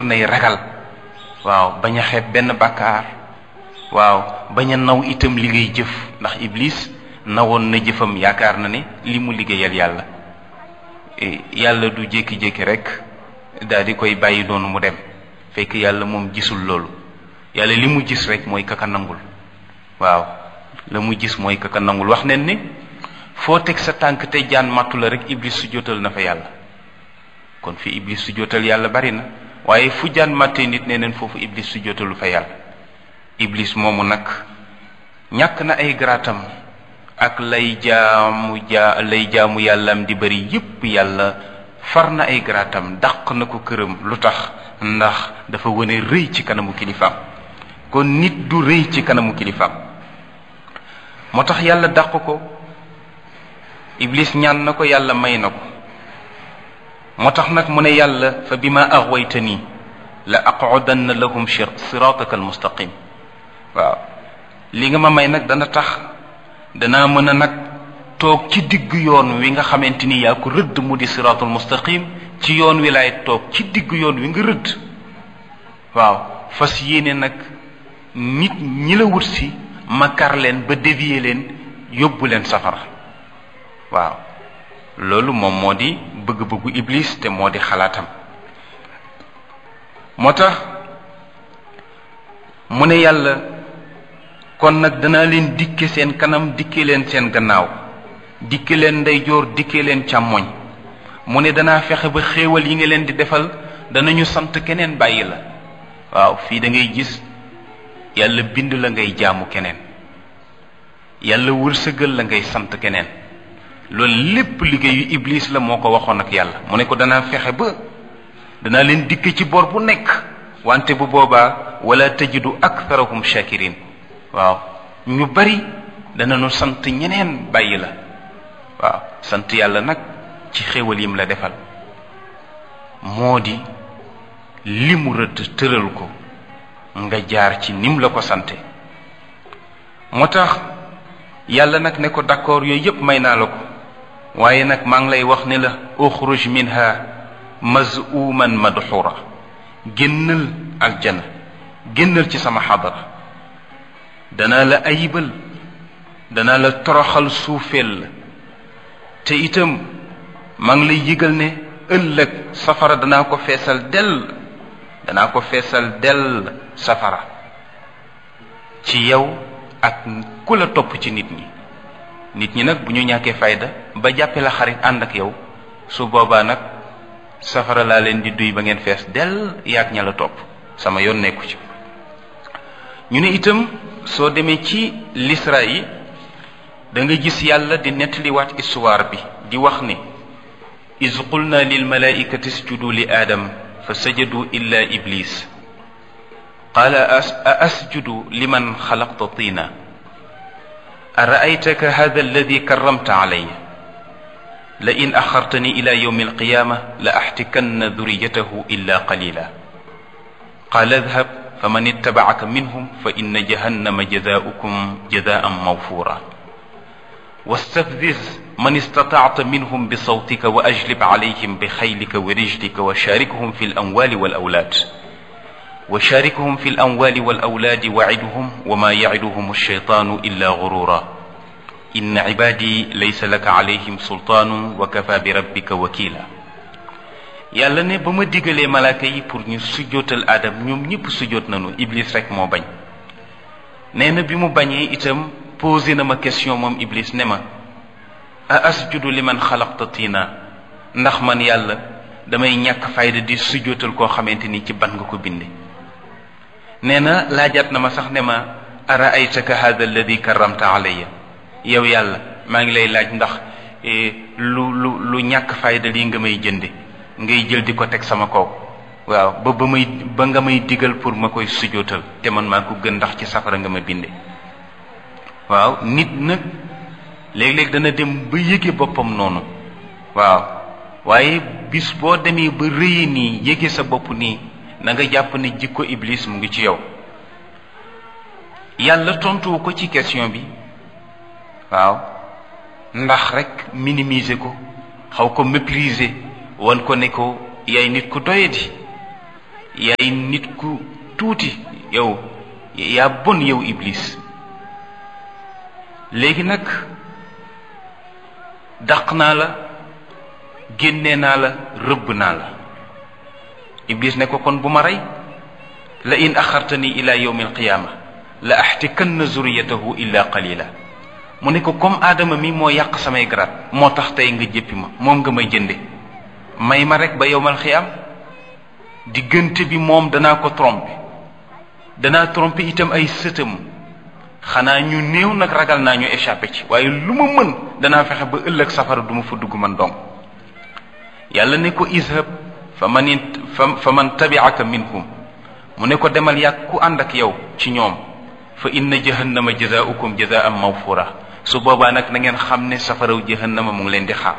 nay ragal waaw bañ a xeeb benn bàkkaar waaw bañ a naw itam li ngay jëf ndax iblis nawoon na jëfam yaakaar na ne li mu liggéeyal yàlla yàlla du jékki-jékki rek daal di koy bàyyi noonu mu dem fekk yàlla moom gisul loolu yàlla li mu gis rek mooy kaka nangul waaw la mu gis mooy kaka nangul wax nen ni foo teg sa tànk te jaan màttu la rek iblis su jotal na fa yàlla kon fi iblis su jotal yàlla bari na waaye fu jaan màttee nit nee neen foofu iblis su jotalu fa yàlla iblis moomu nag ñàkk na ay garaatam ak lay jaamu jaa lay jaamu yàllaam di bari yépp yàlla far na ay garaatam dàq na ko këram lu tax ndax dafa wane rëy ci kanamu kilifaam kon nit du rëy ci kanamu kilifaam moo tax yàlla dàq ko iblis ñaan na ko yàlla may na ko moo tax nag mu ne yàlla fa bi ma axwaytani la aqudanna lahum sirataka almustaqim waaw li nga ma may nag dana tax danaa mën a nag toog ci digg yoon wi nga xamante ni yaa ko rëdd mu di siratul mustaqim ci yoon wi laay toog ci digg yoon wi nga rëdd waaw fas yéene nag nit ñi la wut si ma kar leen ba dévier leen yóbbu leen safara waaw loolu moom moo di bëgg-bëggu iblis te moo di xalaatam moo tax mu ne yàlla kon nag danaa leen dikke seen kanam dikke leen seen gannaaw dikke leen ndeyjoor dikke leen càmmoñ mu ne danaa fexe ba xéewal yi nga leen di defal danañu sant keneen bàyyi la waaw fii da ngay gis yàlla bind la ngay jaamu keneen yàlla wërsëgal la ngay sant keneen loolu lépp liggéeyu iblis la moo ko waxoon ak yàlla mu ne ko danaa fexe ba danaa leen dikk ci bor bu nekk wante bu boobaa wala tajidu aktharahum shakirin waaw ñu bari danañu sant ñeneen bàyyi la waaw sant yàlla nag ci xéwal yim la defal moo di li mu rëdd tëral ko nga jaar ci nim la ko sante moo tax yàlla nag ne ko d'accord yooyu yépp may naa la ko waaye nag maa ngi lay wax ne la uxruj minha mazuman madxura génnal aljana génnal ci sama xadara danaa la ayibal danaa la toroxal suufeel la te itam maa ngi lay yëgal ne ëllëg safara danaa ko feesal dell danaa ko feesal dell safara ci yow ak ku la topp ci nit ñi nit ñi nag bu ñu ñàkkee fayda ba jàppe la xarit ànd ak yow su boobaa nag safara laa leen di duy ba ngeen fees dell yaag ña la topp sama yoon nekku ci ñu ne itam soo demee ci lisra yi da nga gis yàlla di nettaliwaat histoire bi di wax ne is qulna lil malaikati isjudu li aadam fa sajadu illa iblis qaala a asjudu liman xalaqta tina araaytaka hada alladi karramta alaya la in axartani ila yowmi alqiyama la axtikanna duriyatahu illa qalila qaala adhab faman ittabacaka minhum fa inna jahannama jazaaukum jazaan mawfura واستفزز من استطعت منهم بصوتك وأجلب عليهم بخيلك ورجلك وشاركهم في الأموال والأولاد وشاركهم في الأموال والأولاد وعدهم وما يعدهم الشيطان إلا غرورا إن عبادي ليس لك عليهم سلطان وكفى بربك وكيلا yàlla ne ba ma digalee malaaka yi pour ñu sujjootal aadam ñoom ñëpp sujjoot nañu iblis rek moo bañ nee na bi mu bañee itam posé na ma question moom iblis ne ma a asjudu li man xalaqta tiina ndax man yàlla damay ñàkk fayda di sujjootal koo xamante ni ci ban nga ko binde nee na laajaat na ma sax ne ma ara aytaka hada alladi karamta alayya yow yàlla maa ngi lay laaj ndax lu lu lu ñàkk fayda lii nga may jënde ngay jël di ko teg sama kaw waaw ba ba may ba nga may digal pour ma koy sujjootal te man maa ko gën ndax ci safara nga ma binde waaw nit nag léeg-léeg dana dem ba yëge boppam noonu waaw waaye bis boo demee ba rëye nii yëge sa bopp nii na nga jàpp ne jikko iblis mu ngi ci yow yàlla tontuwu ko ci question bi waaw ndax rek minimiser ko xaw ko mépriser wan ko ne ko yaay nit ku doyadi yaay nit ku tuuti yow yaa bon yow iblis léegi nag dàq naa la génne naa la rëbb naa la iblis ne ko kon bu ma rey la in axartani ila yawmi alqiyaama la axtikanna zuriyatahu illa qalila mu ne ko comme aadama mi moo yàq samay garaat moo tax tey nga jéppi ma moom nga may jënde may ma rek ba yowmal xiyaam diggante bi moom danaa ko tromper danaa tromper itam ay sëtam xanaa ñu néew nag ragal naa ñu échappé ci waaye lu ma mën danaa fexe ba ëllëg safara du ma fa dugg man dong yàlla ne ko izhab fa man fa man tabi'aka minhum mu ne ko demal yàgg ku ànd ak yow ci ñoom fa inna jahannama jazaaukum jazaan mawfura su boobaa nag na ngeen xam ne safaraw jahannama mu ngi leen di xaar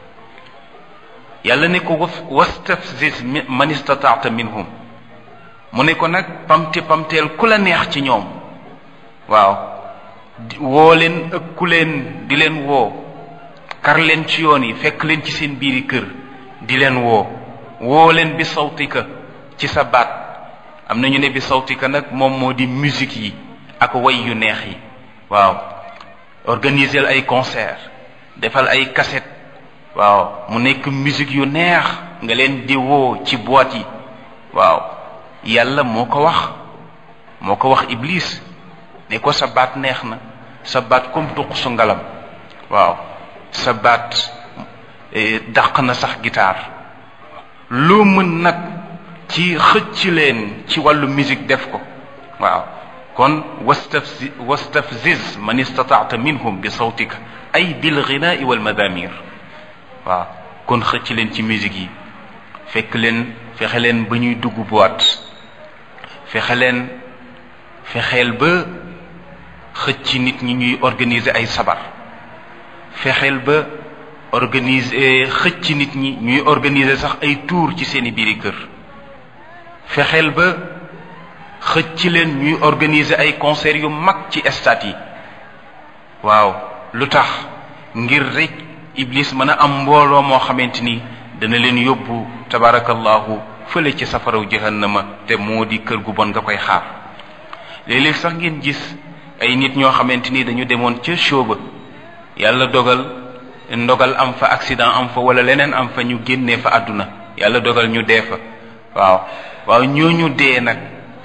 yàlla ne ko wastafziz man istataata minhum mu ne ko nag pamte pamteel ku la neex ci ñoom waaw woo leen ëkku leen di leen woo kar leen ci yoon yi fekk leen ci seen biiri kër di leen woo woo leen bi sawtika ci sa baat am na ñu ne bi sawtika nag moom moo di musique yi ak way yu neex yi waaw organiser ay concert defal ay cassette waaw mu nekk musique yu neex nga leen di woo ci boîte yi waaw yàlla moo ko wax moo ko wax iblis ne ko sa baat neex na sa baat comme tuq su ngalam waaw sa baat dàq na sax guitare loo mën nag ci xëcc leen ci wàllu musique def ko waaw kon wastafzi wastafziz man istataata minhum bi sawtika ay bil ghinaai wal madamir waaw kon xëcc leen ci musique yi fekk leen fexe leen ba ñuy dugg boîte fexe leen fexeel ba xëcc nit ñi ñuy organiser ay sabar fexeel ba organiser xëcc nit ñi ñuy organiser sax ay tour ci seeni biiri kër fexeel ba xëcc leen ñuy organiser ay concert yu mag ci stade yi waaw lu tax ngir rek iblis mën a am mbooloo moo xamante ni dana leen yóbbu tabarakallahu fële ci safaraw jahannama te moo di kër gu bon nga koy xaar léeg-léeg sax ngeen gis ay nit ñoo xamante ni dañu demoon ca show ba yàlla dogal ndogal am fa accident am fa wala leneen am fa ñu génnee fa àdduna yàlla dogal ñu dee fa waaw waaw ñooñu dee nag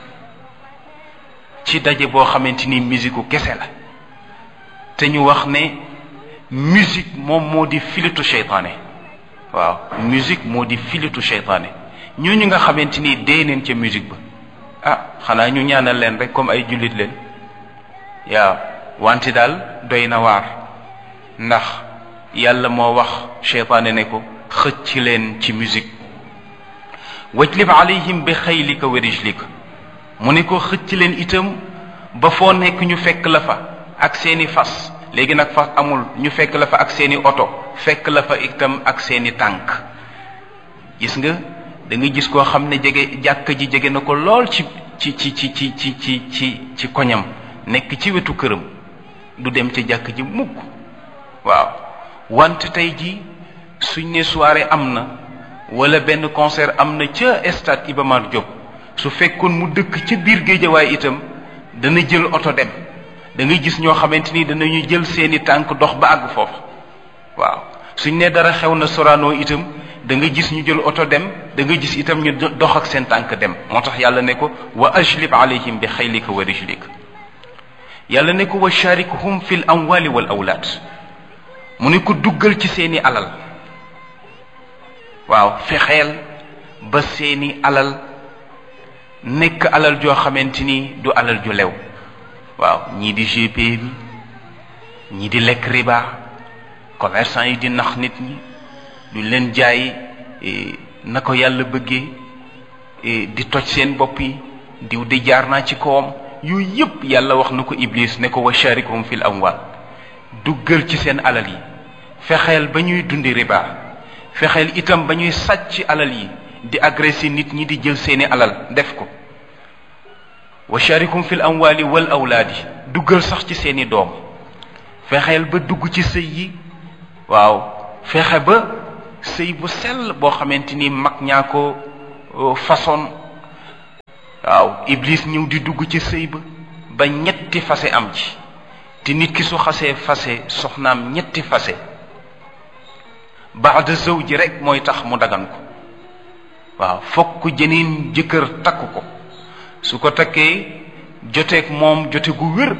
ci daje boo xamante ni musique kese la te ñu wax ne musique moom moo di filitu seytaane waaw musique moo di filitu seytaane ñooñu nga xamante ni dee neen ca musique ba ah xanaa ñu ñaanal leen rek comme ay jullit leen waaw wante daal doy na waar ndax yàlla moo wax seytaane ne ko xëcc leen ci musique wajlib alayhim bi xaylika wa rijlika mu ne ko xëcc leen itam ba foo nekk ñu fekk la fa ak seeni fas léegi nag fas amul ñu fekk la fa ak seeni oto fekk la fa itam ak seeni tànk gis nga da nga gis koo xam ne jege jàkk ji jege na ko lool ci ci ci ci ci ci ci ci ci koñam nekk ci wetu këram du dem ca jàkk ji mukk waaw wante tey ji suñ ne soirée am na wala benn concert am na ca stade Iba Mar Diop su fekkoon mu dëkk ca biir géejawaay itam dana jël oto dem da ngay gis ñoo xamante ni danañu jël seeni tànk dox ba àgg foofu waaw suñ ne dara xew na Sorano itam da nga gis ñu jël oto dem da nga gis itam ñu dox ak seen tànk dem moo tax yàlla ne ko wa ajlib alayhim bi xaylika wa rijlika yàlla ne ko wa sharikhum fi l amwali wal awlaad mu ne ko duggal ci seeni alal waaw fexeel ba seeni alal nekk alal joo xamante ni du alal ju lew waaw ñii di GP bi ñii di lekk riba commerçant yi di nax nit ñi duñ leen jaay na ko yàlla bëggee di toj seen bopp yi diw di jaar naa ci kawam yooyu yépp yàlla wax na ko iblis ne ko wa sharikhum fil amwal duggal ci seen alal yi fexeel ba ñuy dundi riba fexeel itam ba ñuy sàcc alal yi di agressé nit ñi di jël seeni alal def ko wa sharikum fil amwali wal awlaadi duggal sax ci seeni doom fexeel ba dugg ci sëy yi waaw fexe ba sëy bu sell boo xamante ni mag ñaa ko façon waaw iblis ñëw di dugg ci sëy ba ba ñetti fase am ci te nit ki su xasee fase soxnaam ñetti fase baada zawji rek mooy tax mu dagan ko waaw fokk jeneen jëkkër takk ko su ko takkee joteeg moom jote gu wér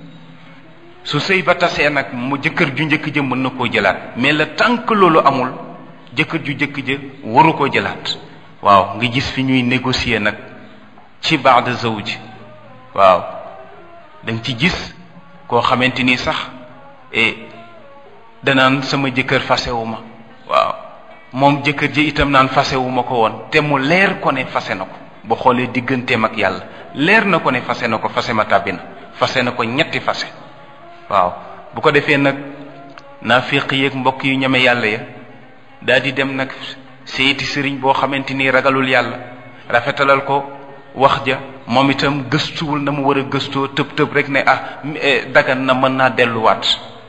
su sëy ba tasee nag mu jëkkër ju njëkk ja mën na koo jëlaat mais le tant que loolu amul jëkkër ju njëkk ja waru koo jëlaat waaw nga gis fi ñuy négocier nag ci baada zawji waaw da nga ci gis koo xamante ni sax e danaan sama jëkkër fasewu ma waaw moom jëkkër ji itam naan fasewu ma ko woon te mu leer ko ne fase na ko ba xoolee digganteem ak yàlla leer na ko ne fase na ko fase ma tàbbi na fase na ko ñetti fase waaw bu ko defee nag naafiq yeeg mbokk yu ñeme yàlla ya daal di dem nag seeti sëriñ boo xamante ni ragalul yàlla rafetalal ko wax ja moom itam gëstuwul na mu war a gëstoo tëb tëb rek ne ah dagan na mën naa delluwaat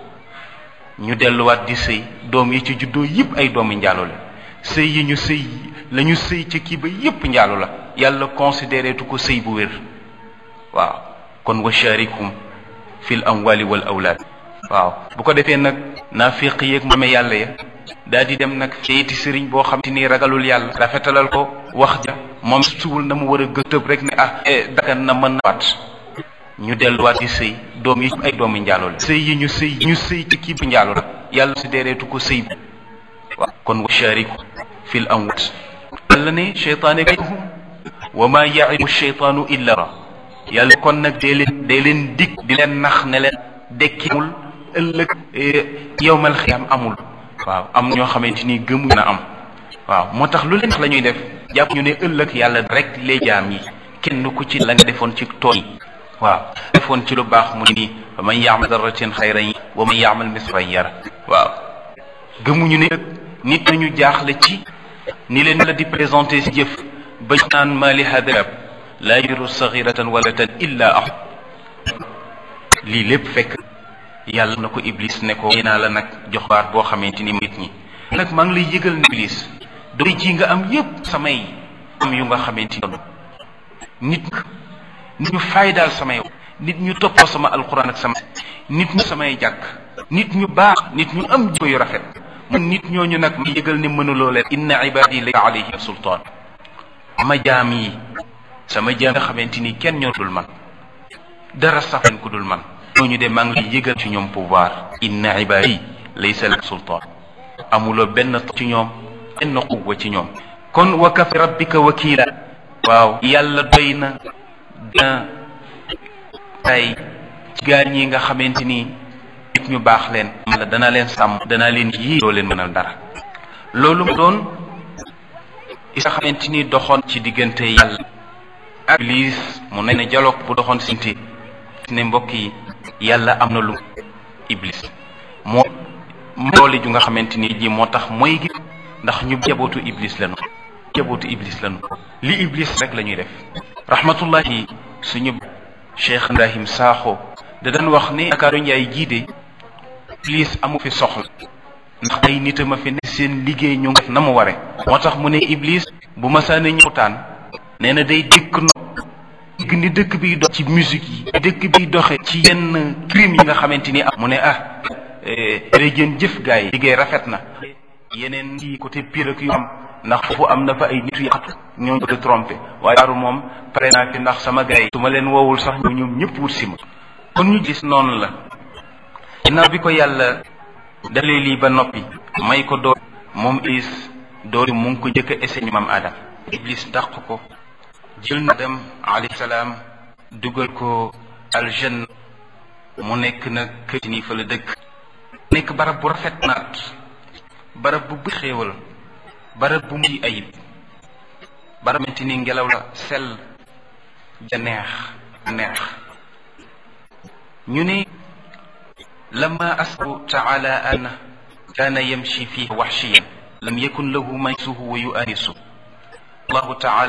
ñu delluwaat di sëy doom yi ci juddoo yépp ay doomi njaalo la sëy yi ñu sëy la ñu sëy ca kii ba yépp njaalo la yàlla considéré tu ko sëy bu wér waaw kon wa sharikum fil amwali wal awlaad waaw bu ko defee nag naafiq yeeg moome yàlla ya daal di dem nag seeti sëriñ boo xam te ni ragalul yàlla rafetalal ko wax ja moom suwul na mu war a gëtëb rek ne ah dagan na mën na waat ñu delluwaat di sëy doom yi ay doomi njaalo la sëy yi ñu sëy ñu sëy ci kii bi njaalo la yàlla si dereetu ko sëy bi waaw kon wa shariku fil amwat yàlla ne cheytaane kayhum wa ma yaidu cheytaanu illa ra yàlla kon nag dee leen dee leen dig di leen nax ne leen dekkimul ëllëg yowmal xiyaam amul waaw am ñoo xamante ni gëmu na am waaw moo tax lu leen la ñuy def jàpp ñu ne ëllëg yàlla rek les jaam yi kenn ku ci la nga defoon ci tool yi waaw defoon ci lu baax mu nii wa man yaamal darratin xayran yi wa man yaamal misran yara waaw gëmuñu ne nit nañu jaaxle ci ni leen la di présenté si jëf ba naan ma li hadab laa yudiru saxiratan wala tan illa ah lii lépp fekk yàlla na ko iblis ne ko naa la nag jox baat boo xamante ni nit ñi nag maa ngi lay yëgal ne iblis doy ji nga am yépp samay am yu nga xamante ni nit nit ñu faydaal samay nit ñu toppoo sama alquran ak sama nit ñu samay jàkk nit ñu baax nit ñu am jikko yu rafet mun nit ñooñu nag ma yëgal ne mënuloo leen inna ibadi laysa alayhim sultaan sama jaam yi sama jaam nga xamante ni kenn ñoo dul man dara sax leen ku dul man ñooñu de maa ngi lay yëgal ci ñoom pouvoir inna ibadi laysa lahu sultaan amuloo benn ci ñoom benn quwwa ci ñoom kon wa kafi rabbika wakila waaw yàlla doy na dina tay ci gaar ñi nga xamante ni nit ñu baax leen la dana leen sàmm dana leen yii doo leen mënal dara loolu mu doon is nga xamante ni doxoon ci diggante yàlla ak iblis mu ne ne dialogue bu doxoon sinti ne mbokk yi yàlla am na lu iblis moo doole ju nga xamante ni ji moo tax mooy gi ndax ñu jabootu iblis lañu jabootu iblis lañu li iblis rek la ñuy def rahmatullahi suñu cheikh ibrahim saaxo da daan wax ne Ndakaaru njaay jiide iblis amu fi soxla ndax ay nitam a fi ne seen liggéey ñu ngi na mu ware moo tax mu ne iblis bu masaane ñëwtaan nee na day dëkk no dëgg ni dëkk biy dox ci musique yi dëkk biy doxe ci yenn crime yi nga xamante ni am mu ne ah jërëjën jëf gaay yi liggéey rafet na yeneen yi côté pire ak yu am ndax foofu am na fa ay nit yu yàqatu ñoo bëgg a trompé waaye daaru moom pare naa fi ndax sama gaay yi su ma leen woowul sax ñu ñoom ñëpp wut si ma kon ñu gis noonu la ginnaaw bi ko yàlla dalee lii ba noppi may ko door moom iblis doori mu ngi ko jëkk a essayé maam adam iblis dàq ko jël na dem alayhi salaam dugal ko aljanna mu nekk nag kër nii fa la dëkk nekk barab bu rafet naat barab bu bëri xéewal barab bu muy ayib barab menti ni ngelaw la sell ja neex neex ñu ne lama asbu taala an kaana yamshi fihi waxshiyan lam yakun lahu maysuhu wa yuanisu allahu taala